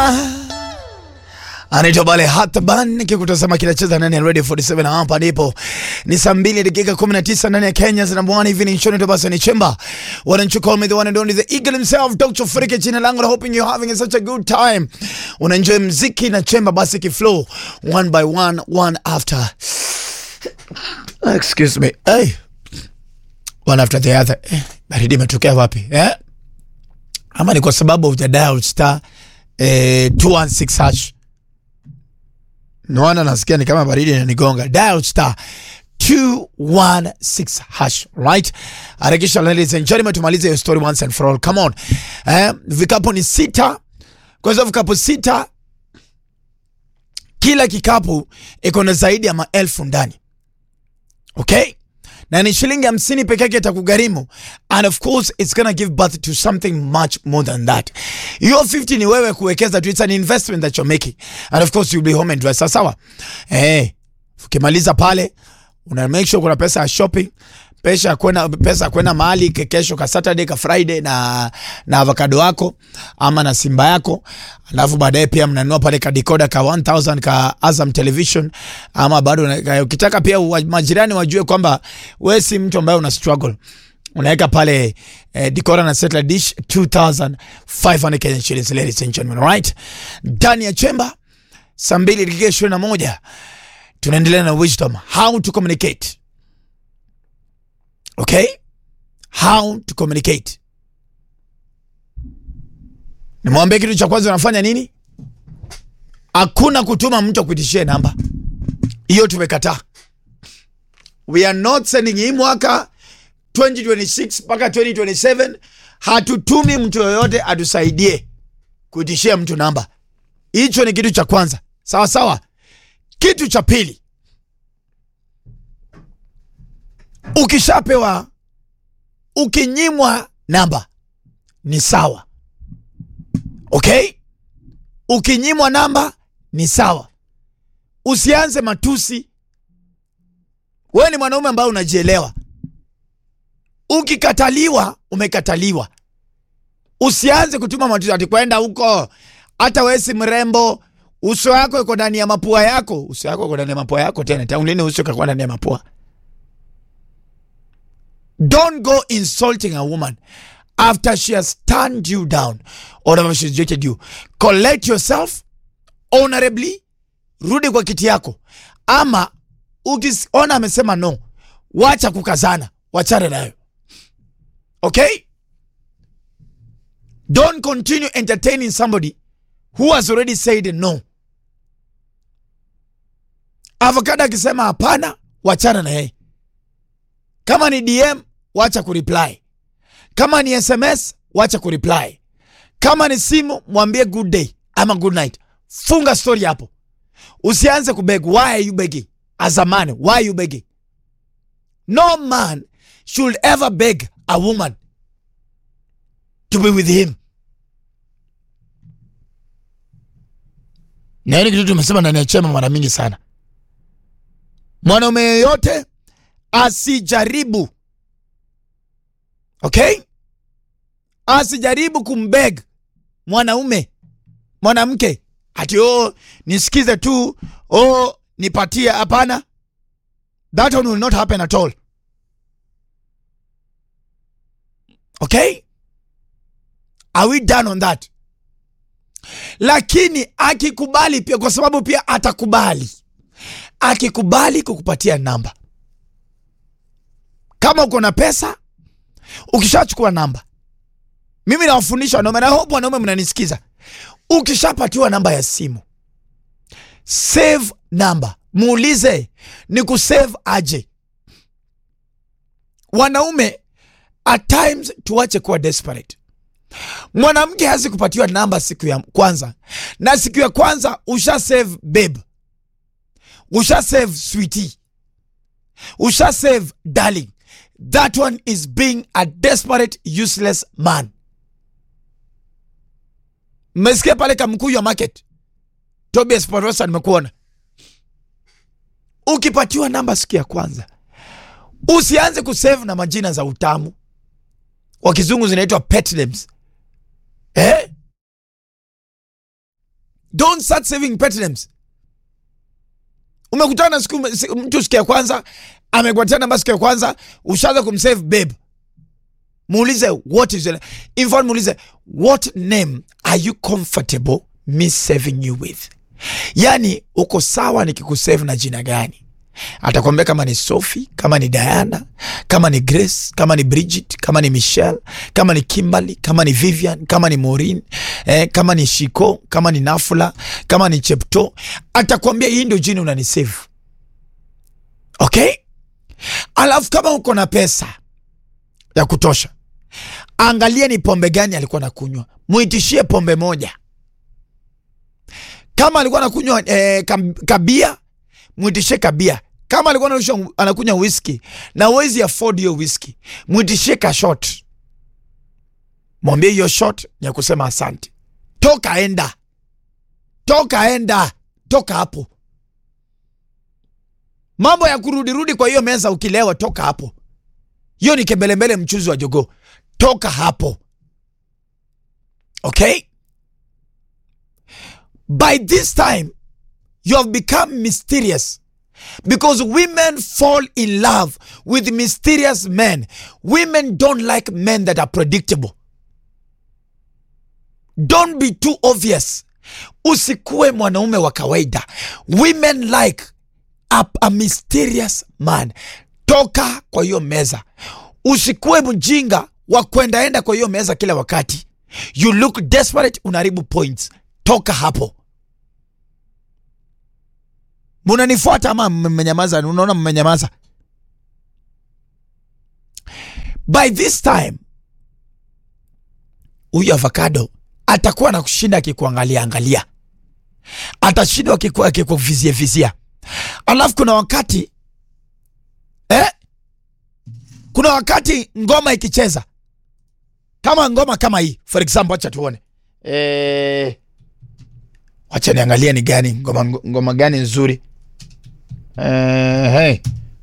Aha. Anaitwa Bale Hataban nikikutazama kinacheza ndani ya Radio 47 na hapa ndipo ni saa mbili dakika 19 ndani ya Kenya zina bwana hivi ni shoni basi ni chemba wananchi call me the one and only the eagle himself Dr. Frike jina langu na hoping you're having such a good time unaenjoy mziki na chemba basi kiflow one by one one after excuse me hey one after the other eh, baridi imetokea wapi eh ama ni kwa sababu hujadial star eh, 216 hash naona nasikia ni kama baridi inanigonga dial star 216 hash right harakisha ladies and gentlemen tumalize hiyo story once and for all come on eh, vikapu ni sita kwa hizo vikapu sita kila kikapu iko na zaidi ya maelfu ndani okay na ni shilingi hamsini peke yake itakugharimu and of course it's gonna give birth to something much more than that hiyo 50 ni wewe kuwekeza tu it's an investment that you're making and of course you'll be home and dress sawa sawa eh ukimaliza pale una make sure kuna pesa ya shopping pesa ya kwenda pesa ya kwenda mahali ke- kesho ka Saturday ka Friday na na avocado yako ama na simba yako, alafu baadaye pia mnanunua pale ka decoder ka 1000 ka Azam Television ama bado una- ka- ukitaka pia wa, majirani wajue kwamba wewe si mtu ambaye una struggle unaweka pale eh, decoder na satellite dish 2500 Kenyan shillings ladies and gentlemen right ndani ya chemba saa mbili dakika ishirini na moja tunaendelea na wisdom how to communicate okay how to communicate nimwambie kitu cha kwanza unafanya nini hakuna kutuma mtu akuitishie namba hiyo tumekataa we are not sending hii mwaka 2026 mpaka 2027 hatutumi mtu yoyote atusaidie kuitishia mtu namba hicho ni kitu cha kwanza sawa sawa kitu cha pili ukishapewa ukinyimwa namba ni sawa okay ukinyimwa namba ni sawa usianze matusi wewe ni mwanaume ambaye unajielewa ukikataliwa umekataliwa usianze kutuma matusi ati kwenda huko hata wewe si mrembo uso wako iko ndani ya mapua yako uso wako iko ndani ya mapua yako tena tangu lini uso kakuwa ndani ya mapua Don't go insulting a woman after she has turned you down or after she's rejected you. Collect yourself honorably, rudi kwa kiti yako, ama ukiona amesema no, wacha kukazana, wachana nayo. Okay? Don't continue entertaining somebody who has already said no. Avocado akisema hapana, wachana na yeye. Kama ni DM wacha kureply. Kama ni SMS wacha kureply. Kama ni simu mwambie good day ama good night. Funga story hapo. Usianze kubeg. Why are you begging? As a man, why are you begging? No man should ever beg a woman to be with him. Na hili kitu tumesema ndani ya chema mara mingi sana. Mwanaume yeyote asijaribu okay asijaribu kumbeg mwanaume mwanamke ati oh nisikize tu oh nipatie hapana that one will not happen at all okay are we done on that lakini akikubali pia kwa sababu pia atakubali akikubali kukupatia namba kama uko na pesa ukishachukua namba mimi nawafundisha wanaume na hope wanaume mnanisikiza ukishapatiwa namba ya simu save namba muulize ni kusave aje wanaume at times tuache kuwa desperate mwanamke hazi kupatiwa namba siku ya kwanza na siku ya kwanza usha save babe usha save sweetie usha save darling that one is being a desperate useless man mmesikia pale kamkuu ya market tobias parosa nimekuona ukipatiwa namba siku ya kwanza usianze kusave na majina za utamu kwa kizungu zinaitwa pet names eh? don't start saving pet names umekutana na siku si- mtu siku ya kwanza amekupatia namba siku ya kwanza ushaanza kumsave babe muulize what is your, in fact muulize what name are you comfortable me saving you with yani uko sawa nikikusave na jina gani atakwambia kama ni Sophie, kama ni Diana, kama ni Grace, kama ni Bridget, kama ni Michelle, kama ni Kimberly, kama ni Vivian, kama ni Maureen, eh, kama ni Shiko, kama ni Nafula, kama ni Chepto, atakwambia hii ndio jina unanisave. Okay? Alafu kama uko na pesa ya kutosha, angalia ni pombe gani alikuwa nakunywa, muitishie pombe moja. Kama alikuwa anakunywa eh, kam- kabia mwitishe kabia. Kama alikuwa anakunywa- anakunywa whisky na uwezi afford hiyo whisky, mwitishe ka shot, mwambie hiyo shot ni ya kusema asante. Toka enda, toka enda, toka hapo. Mambo ya kurudirudi kwa hiyo meza ukilewa, toka hapo. Hiyo ni kembelembele, mchuzi wa jogoo. Toka hapo, okay? By this time you have become mysterious because women fall in love with mysterious men. Women don't like men that are predictable. Don't be too obvious. Usikuwe mwanaume wa kawaida. Women like a, a mysterious man. Toka kwa hiyo meza. Usikuwe mjinga wa kuendaenda kwa hiyo meza kila wakati. You look desperate, unaharibu points. Toka hapo. munanifuata ama mmenyamaza? Unaona mmenyamaza. By this time huyu avocado atakuwa na kushinda akikuangalia angalia, atashindwa akiku- akikuvizia vizia. Alafu kuna wakati eh, kuna wakati ngoma ikicheza kama ngoma kama hii for example, acha tuone eh, wacha niangalia ni gani ngoma, ngoma gani nzuri Eh, hey.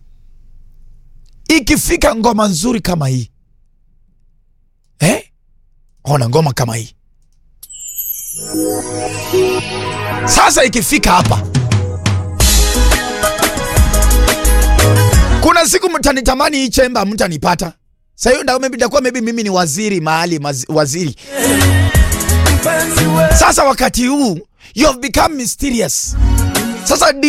Ikifika ngoma nzuri kama hii eh? Ona ngoma kama hii sasa, ikifika hapa, kuna siku mtanitamani hii chemba, mtanipata sasa. Hiyo ndio maybe itakuwa maybe mimi ni waziri mahali mazi, waziri sasa. Wakati huu you have become mysterious sasa